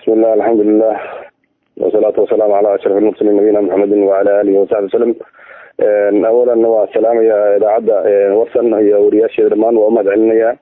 bismi illah alxamdulilah wasalaatu wasalaamu calaa ashraf almursaliin nabiyina maxamedin wacala alihi wasaxbi wasalam awalan waa salaamaya idaacadda warsan iyo wariyaasheeda dhamaan waa umahad celinaya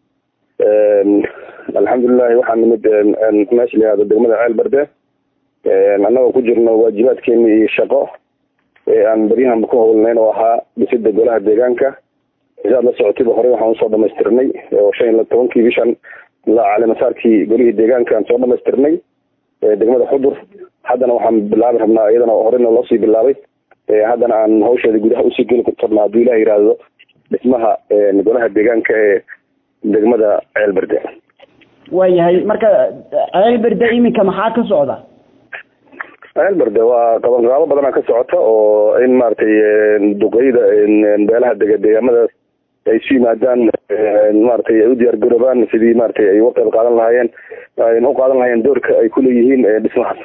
alxamdulilahi waxaa nimid meesha la yihahdo degmada ceel berde annagoo ku jirno waajibaadkeeni iyo shaqo ee aan beryahanba ku howlnayn oo ahaa dhisida golaha deegaanka siaad la socotayba horey waxaan usoo dhamaystirnay oo shan iyo tobankii bishan ilaa calimasaarkii golihii deegaanka aan soo dhamaystirnay degmada xudur haddana waxaan bilaabi rabnaa iyadana horeyna loosii bilaabay haddana aan hawsheeda gudaha usii geli rabna hadduu ilah yihahdo dhismaha golaha deegaanka ee degmada ceelberde waayahay marka ceelberde iminka maxaa ka socda ceelberde waa qabanqaabo badana ka socota oo in maaragtay duqeyda beelaha dega deegaamadaas ay isu yimaadaan maratay ay u diyaar garoobaan sidii maratay ay uga qayb qaadan lahaayeen ayna u qaadan lahaayeen doorka ay kuleeyihiin dhismahaas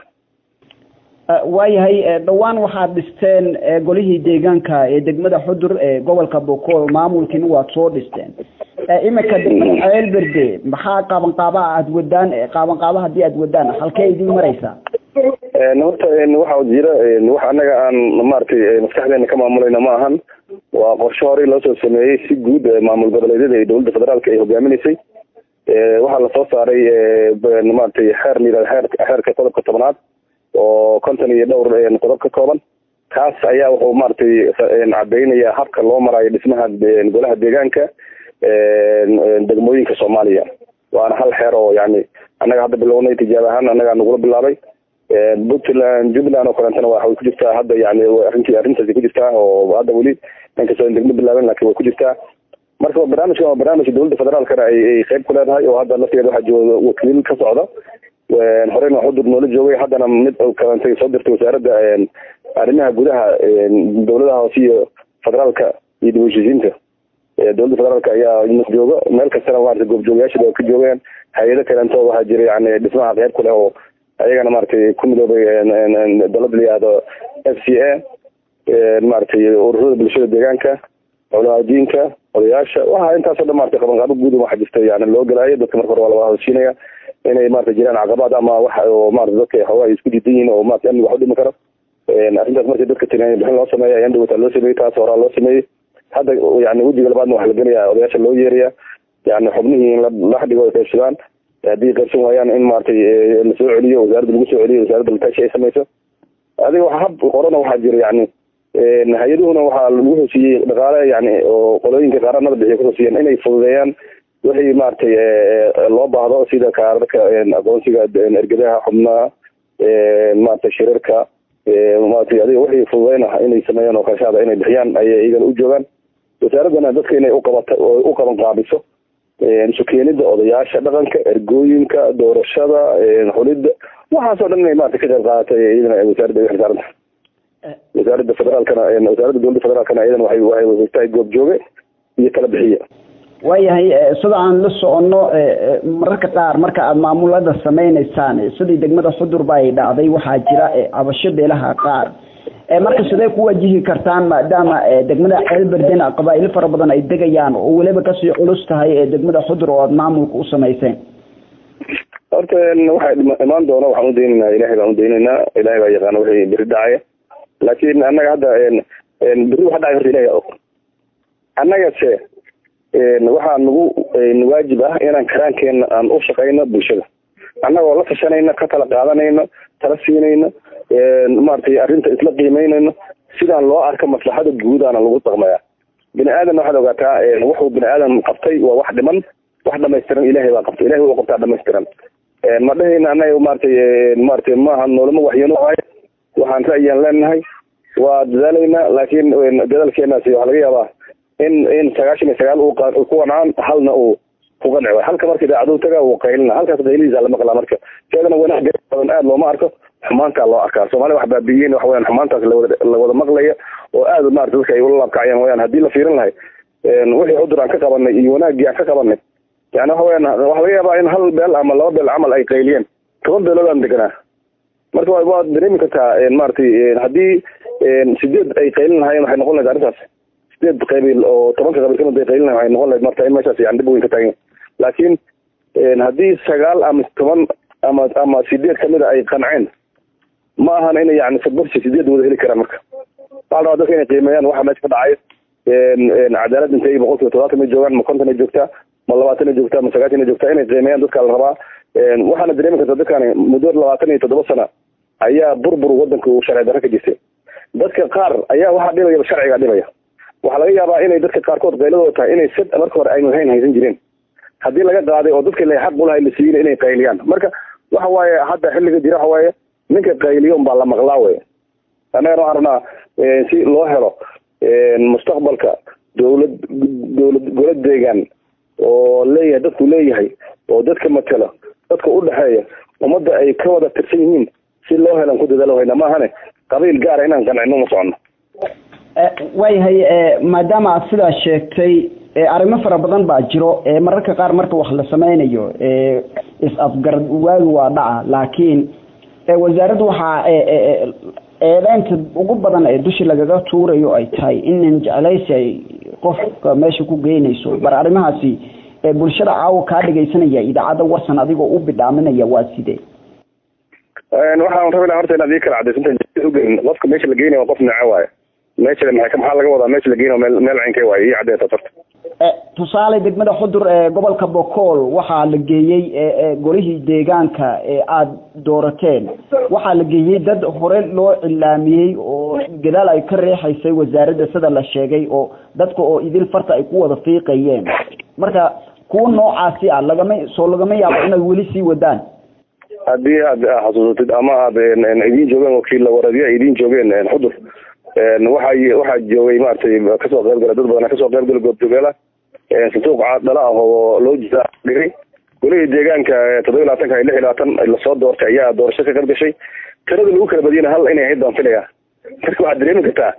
waayahay dhawaan waxaad dhisteen golihii deegaanka ee degmada xudur ee gobolka bokool maamulkiina waad soo dhisteen iminka degmada ceelberde maxaa qaabanqaabaha aada wadaan qaabanqaaba haddii aada wadaan halkee idiin mareysaa horta waxaa jira wax anaga aan maratay maskaxdeena ka maamulayna ma ahan waa qorshe horey loosoo sameeyey si guud maamul goboleedyada iyo dowladda federaalka ay hogaaminaysay waxaa lasoo saaray maratay xeer la yihahdo xeer xeerka qodobka tobnaad oo konton iyo dhowr qodob ka kooban kaas ayaa wuxuu maratay cadeynaya habka loo maraayo dhismaha golaha deegaanka degmooyinka soomaaliya waana hal xeer oo yani annaga hadda bilownay tijaab ahaan annagaa nagula bilaabay puntland jubbaland oo kaleetana waxay ku jirtaa hadda yani arrintii arrintaasi ku jirtaa oo hadda weli inkastoo degmo bilaaben lakin way ku jirtaa marka barnaamijkan waa barnaamij dowladda federaalkana ay qeyb ku leedahay oo hadda laftigeeda waxaa jooga wakiil ka socda horeyna xudur noola joogay haddana mid kalentay soo dirtay wasaaradda arrimaha gudaha dowladaha hoose iyo federaalka iyo dib heshiisiinta dowladda federaalka ayaa jooga meel kastana maarata goobjoogayaasha waa ka joogeen hay-ado kalento waxaa jira yani dhismaha qeyb ku leh oo ayagana maratay ku midoobay dalada la yihahdo f c a maratay ururada bulshada deegaanka culamaadiinka odayaasha waxa intaasoo dhan maratay qabanqaabo guud waxa jirta yani loo galaayo dadka marka hore waa laga hadashiinaya inay marata jiraan caqabaad ama wax oo marata dadka xoogaa ay isku diidan yihiin oo marata amniga wax u dhimi karo arrintaas markii dadka tiriyan bixin loo sameeya ayaan dhawata loo sameeyey taas horaa loo sameeyey hadda yani wejiga labaadna waxa la gelaya odayaasha loo yeeraya yani xubnihii in la dhigo ay qaybsadaan haddii qaybsan waayaan in maratay lasoo celiyo wasaaradda lagu soo celiyo wasaaradda lataashi ay samayso adiga wa hab horena waxaa jira yani hay-aduhuna waxaa lagu heshiiyey dhaqaale yani oo qolooyinka qaaranada bixiya kuhosiiyeen inay fududeeyaan wixii maratay loo baahdo sida kaararka aqoonsiga ergadaha xubnaha maratay shirarka maratay adiga wixii fududeyn ah inay sameeyaan oo karshaada inay bixiyaan ayay iyagana u joogaan wasaaraddana dadka inay uqabata u qaban qaabiso sukeenida odayaasha dhaqanka ergooyinka doorashada xulida waxaasoo dhan inay maarata ka qayb qaadatay iyadana wasaaradda ay xilsaaran tahay wasaaradda federaalkana wasaaradda dowladda federaalkana iyadana waxay waxay wareegtahay goob jooge iyo kala bixiye waayahay sida aan la soconno mararka qaar marka aada maamulada sameyneysaan sidii degmada xudurba ay dhacday waxaa jira cabasho beelaha qaar marka sidee ku wajihi kartaan maadaama degmada ceelberdena qabaa-ilo fara badan ay degayaan oo weliba kasii culus tahay degmada xudur oo aada maamulka u samayseen horta waxay imaan doona waxaan udaynaynaa ilahay baan udaynaynaa ilahay baa yaqaana wixii beri dhacaya laakin annaga hadda beri waxa dhacay horta ilahay og annagase waxaa nagu waajib ah inaan karaankeena aan u shaqeyno bulshada annagoo la tashanayna ka tala qaadanayno tala siinayno maratay arrinta isla qiimeynayno sidaan loo arka maslaxada guudaana lagu dhaqmaya bini aadan waxaad ogaataa wuxuu bini aadan qabtay waa wax dhiman wax dhamaystiran ilahay baa qabtay ilahay waa qabtaa dhamaystiran ma dhahayna annaga maratay maratay maaha noolama waxyano ahay waxaan ra'yiyaan leenahay waa dadaalaynaa laakin dadaalkeenaasi waxaa laga yaabaa in in sagaashan iyo sagaal uu ku qancaan halna uu ku qanci waay halka marka idaacaduu taga uu qaylina halkaas qaylihiisa la maqlaa marka seedana wanaag badan aada looma arko xumaantaa loo arkaa soomaalida wax baabiiyeen waxa weyaan xumaantaas lawada lawada maqlaya oo aada maarata dadka ay ula laabkacayaan wayaan haddii la fiirin lahay wixii cudur aan ka qabanay iyo wanaaggii aan ka qabanay yani waxa weyaan waxa laga yaabaa in hal beel ama laba beel camal ay qayliyeen toban beelood aan deganaa marka waad dareemi kartaa maratay haddii sideed ay qaylin lahaayeen waxay noqon lahayd arrintaas sideed qabiil oo tobanka qabiil kamid ay qaylin lahayen waxay noqon lahayd marka in meeshaas yani dhib weyn ka taagan laakiin haddii sagaal ama toban ama ama sideed kamida ay qanceen ma ahan inay yani sabarsi sideed wada heli karaan marka waxaa la rabaa dadka inay qiimeeyaan waxa meesha ka dhacay cadaalad intay boqol kiiba todobaatan ay joogaan ma konton ay joogtaa ma labaatan ay joogtaa ma sagaashan ay joogtaa inay qiimeeyaan dadka la rabaa waxaana dareemi karta dadkani muddo labaatan iyo toddoba sana ayaa burbur wadanka uu sharci darro ka jirtay dadka qaar ayaa waxaa dhibaya sharciga dhibaya waxaa laga yaabaa inay dadka qaarkood qayladooda tahay inay sad marka hore aynu hayn haysan jireen haddii laga qaaday oo dadka la xaq ulahay la siiyey inay qayliyaan marka waxa waaye hadda xilliga jira waxa waaye ninka qayliyo unbaa la maqlaa wey annagana waxaan rabnaa si loo helo mustaqbalka dowlad dowlad golad deegaan oo leeyahay dadku leeyahay oo dadka matelo dadka udhexeeya ummadda ay ka wada tirsan yihiin si loo helan ku dadaalo hayna maahane qabiil gaara inaan qancino ma socono waayahay maadaama aad sidaa sheegtay arrimo fara badan baa jiro mararka qaar marka wax la sameynayo is-afgarad waagi waa dhaca laakiin wasaaraddu waxaa eedeynta ugu badan ee dushi lagaga tuurayo ay tahay inan jeclaysi ay qofka meesha ku geynayso bar arrimahaasi bulshada caawa kaa dhegaysanaya idaacadda warsan adigoo u bidhaaminaya waa sidee waxaan rabi laha horta inaad ii kala cadaysantahay ugeyn qofka meesha la geynaya waa qof neece waaye meesha maxaa maxaa laga wadaa meesha la geynayo meel meel cinkay waaye ii caddeeta horta tusaale degmada xudur ee gobolka bokool waxaa la geeyey golihii deegaanka ee aada doorateen waxaa la geeyey dad hore loo cilaamiyey oo gadaal ay ka reexaysay wasaaradda sida la sheegay oo dadka oo idil farta ay ku wada fiiqayeen marka kuwa noocaasi ah lagama soo lagama yaabo inay weli sii wadaan haddii aad xasuusatid ama aad idiin joogeen wakiilla waradiya idiin joogeen xudur waxa waxaa joogay maaragtay kasoo qaybgala dad badan kasoo qaybgala goobjoogeela sanduuq dhala ah oo loo jira dhigay golihii deegaanka toddoba iyo labaatanka iyo lix iyo labaatan lasoo doortay ayaa doorasho ka qayb gashay tirada lagu kala badiyana hal inay ahayd baan filaya marka waxaad dareemi kartaa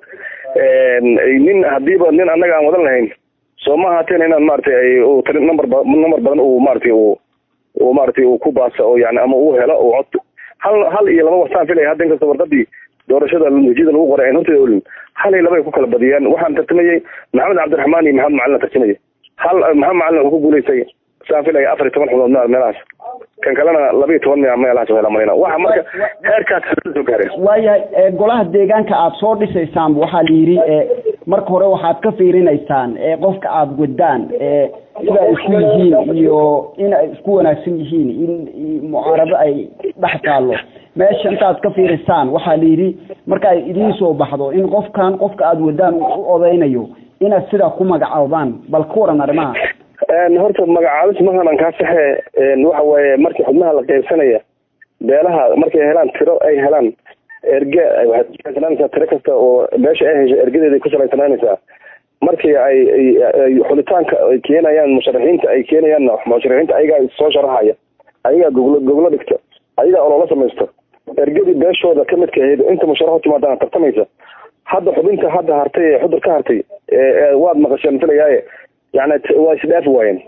nin hadiiba nin annaga aan wadan lahayn soo ma ahaateen inaan maratay number number badan uu maratay uu maratay uu ku baasa oo yani ama uu helo uu cod hal hal iyo laba wasaan filaya hadda inkasta wardadii doorashada natiijada lagu qoray aan horteeda olin hal iyo laba ay ku kala badiyeen waxaan tartamayey maxamed cabdiraxmaan iyo maxamed macalin tartamayay hal maxamed macalin wuxuu ku guulaystay saan filaya afar iyo toban xubnood meel meelahaas kan kalena laba iyo toban meelahaas hela malina waxa marka heerkaas soo gaareen waayahay golaha deegaanka aada soo dhisaysaanba waxaa la yidhi marka hore waxaad ka fiirinaysaan qofka aada wadaan sida ay isku yihiin iyo in ay isku wanaagsan yihiin in mucaarado ay dhex taallo meesha intaad ka fiirisaan waxaa la yidhi marka ay idiin soo baxdo in qofkan qofka aada wadaan u odeynayo inaad sidaa ku magacaabaan bal ka waran arrimaha horta magacaabis mahanan kaa saxe waxa waaye markii xubnaha la qeybsanaya beelaha markay helaan tiro ay helaan erge waxaad kusalaysananaysaa tiro kasta oo beesha ay hesho ergadeeday ku salaysanaanaysaa markii ay xulitaanka ay keenayaan musharaxiinta ay keenayaan musharaxiinta ayagaa soo sharaxaya ayagaa goglo goglo dhigta ayagaa oloola samaysto ergadii beeshooda kamidka ahayd inta musharaxu timaadana tartamaysa hadda xubinta hadda hartay ee xudur ka hartay waad maqasheen filayaaye yani waa isdhaafi waayeen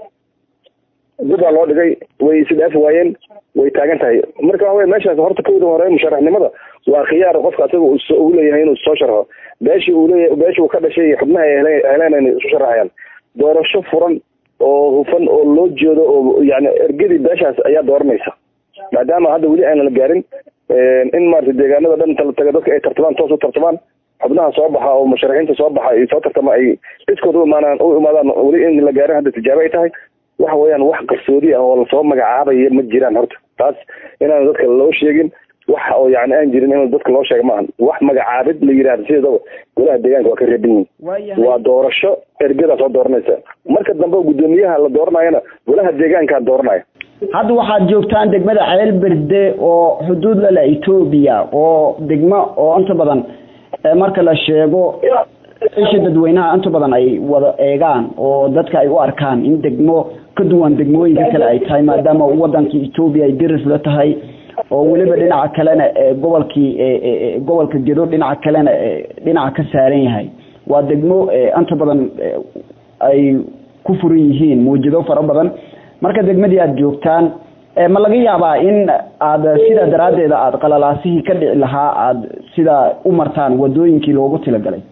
dibaa loo dhigay way isdhaafi waayeen way taagan tahay marka waxa wey meeshaas horta kowda hore musharaxnimada waa khiyaar qofka asaga uu leeyahay inuu soo sharxo beeshii uu leeyahay beeshii uu ka dhashay xubnaha heleen inay isu sharaxayaan doorasho furan oo hufan oo loo jeedo oo yani ergadii beeshaas ayaa dooranaysa maadaama hadda weli aanan la gaarin in maarata deegaanada dhan tala taga dadka ay tartamaan toos u tartamaan xubnaha soo baxa oo musharaxiinta soo baxa ay soo tartama ay iskood u imaanaan u imaadaan weli in la gaarin hadda tijaabo ay tahay waxa weeyaan wax qarsoodi ah oo lasoo magacaabaya ma jiraan horta taas inaan dadka loo sheegin wax oo yani aan jirin in dadka loo sheega maahan wax magacaabid la yidhahda sideedaba golaha deegaanka waa ka reeban yihin waa doorasho ergadaa soo dooranaysa marka dambe guddoomiyaha la dooranayana golaha deegaankaa dooranaya hadda waxaad joogtaan degmada ceel berde oo xuduud lale etoobiya oo degmo oo inta badan marka la sheego isha dadweynaha inta badan ay wada eegaan oo dadka ay u arkaan in degmo ka duwan degmooyinka kale ay tahay maadaama wadankii etoobiya ay diris la tahay oo weliba dhinaca kalena gobolkii gobolka gedo dhinaca kalena dhinaca ka saaran yahay waa degmo inta badan ay ku furan yihiin muwjado fara badan marka degmadii aada joogtaan ma laga yaabaa in aada sidaa daraaddeeda aada qalalaasihii ka dhici lahaa aada sidaa u martaan wadooyinkii loogu tilagalay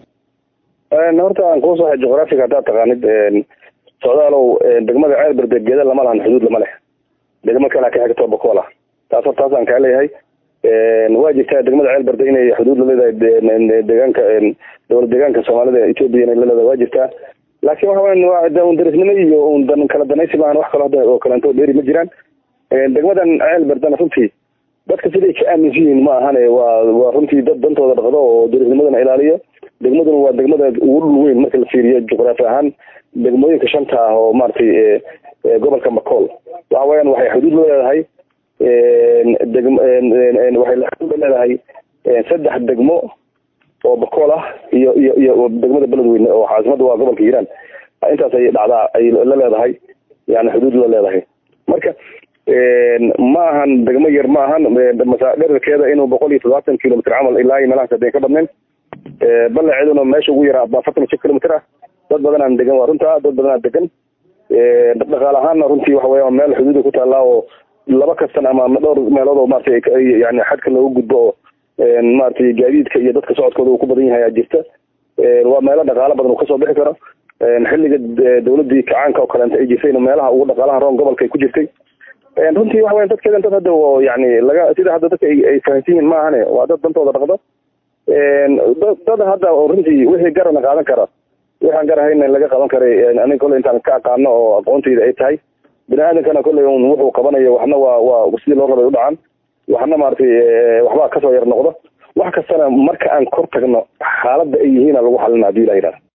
horta aan kuu soo juqraafiga haddaad taqaanid socdaalow degmada ceel berde geeda lama lahan xuduud lama leh degmo kalea ka xigto bokool ah taas hor taasaan kaa leeyahay waa jirtaa degmada ceelbarda inay xuduud la leedahay deegaanka dowlad deegaanka soomaalida etoobiya inay la leedahay waa jirtaa laakiin waxa weyan waa un darisnimo iyo un dan kala danaysi maahan wax kalo hadda oo kaleento dheeri ma jiraan degmadan ceelbardana runtii dadka siday ka aaminsan yihiin ma ahane waa waa runtii dad dantooda dhaqdo oo darisnimadana ilaaliyo degmaduna waa degmada ugu dhul weyn marka la fiiriyo juqraafi ahaan degmooyinka shanta ah oo maaragtay gobolka macool waxa weeyaan waxay xuduud la leedahay deg waxay xuduud la leedahay saddex degmo oo bacool ah iyo iyo iyo degmada beledweyne oo caasimada waa gobolka hiiraan intaas ay dhacdaa ay la leedahay yani xuduud la leedahay marka ma ahan degmo yar ma ahan dherarkeeda inuu boqol iyo todobaatan kilomitr camal ilaa iyo meelahaas hadeen ka badnayn balaceeduna meesha ugu yaraa afartan iyo shan kilomitr ah dad badanaan degan waa runta dad badanaa degan dhaqaal ahaanna runtii waxa weya meel xuduuda ku taallaa oo laba kastan ama dhowr meelood oo maratay yani xadka looga gudbo oo maratay gaadiidka iyo dadka socodkooda uu ku badan yahay aa jirta waa meelo dhaqaalo badan uu kasoo bixi karo xilliga dawladii kacaanka oo kaleenta ay jirtayna meelaha ugu dhaqaalaha roon gobolka ay ku jirtay runtii waxa weya dadkeedan dad hadda oo yani laga sida hadda dadka ay fahansan yihin ma ahane waa dad dantooda dhaqdo dad hadda runtii wixii garana qaadan kara waxaan garahayna laga qaban karay aniga kolley intaan ka aqaano oo aqoontayda ay tahay bini aadamkana kolley un wuxuu qabanayo waxna waa waa sidii loo rabay u dhacaan waxna maaragtay waxbaa kasoo yar noqdo wax kastana marka aan kor tagno xaaladda ay yihiina lagu xalina hadii la yidhahda